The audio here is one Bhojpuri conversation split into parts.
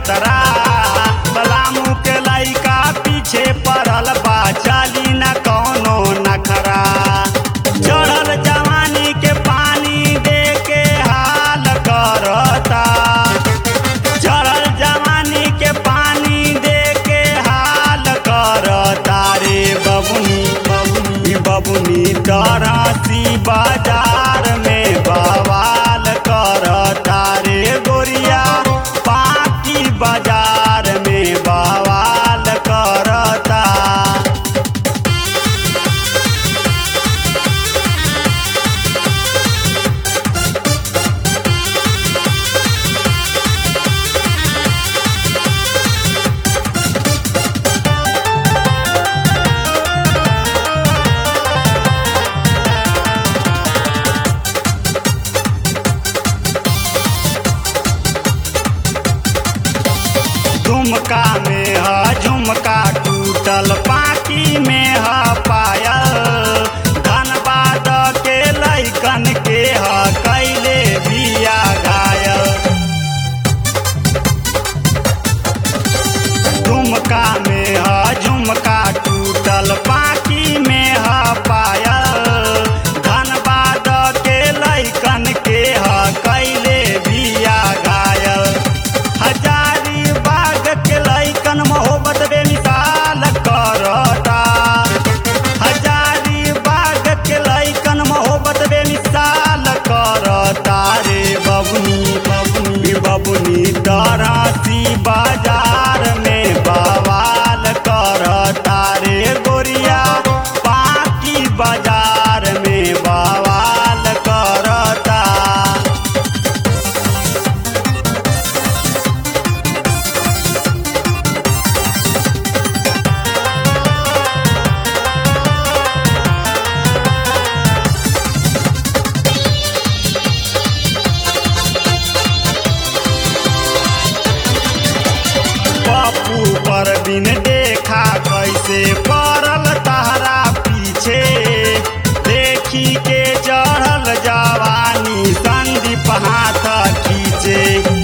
खतरा बलामू के लइका पीछे पड़ल बा चली न कौनो नखरा चढ़ल जवानी के पानी दे के हाल करता चढ़ल जवानी के पानी दे के हाल करता रे बबुनी बबुनी बबुनी तरसी बाजार में बवाल करता रे गोरिया पाकी बाजार में बवाल करता झुमका में ह झुमका टूटल पाकी में ह पायल धनबाद के लैकन के ह कैले बिया घायल झुमका में ह झुमका टूटल पाकी में ह पायल धनबाद के लैकन के ह कैले बिया घायल हजारी बाग के लैकन मोहब्बत बेमिसाल करता हजारी बाग के लैकन मोहब्बत बेमिसाल करता रे बबुनी बबुनी बबुनी तरसी बाजार में बवाल करता रे गोरिया पाकी बाजार में बवाल करता पप्पू पर बिन देखा कैसे पड़ल तहरा पीछे देखी के चढ़ल जवानी संदीप हाथ खींचे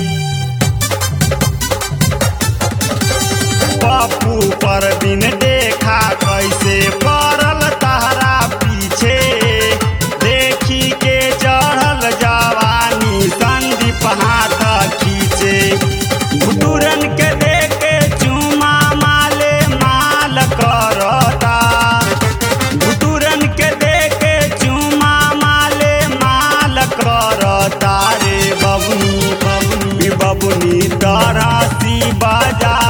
पप्पू पर बिन देखा कैसे पड़ल तहरा पीछे देखी के चढ़ल जवानी संदीप हाथ खींचे घुटुरन के देके चुमा माले माल करता घुटुरन के देके चुमा माले माल करता रे बबुनी बबुनी बबुनी तरसी बाजार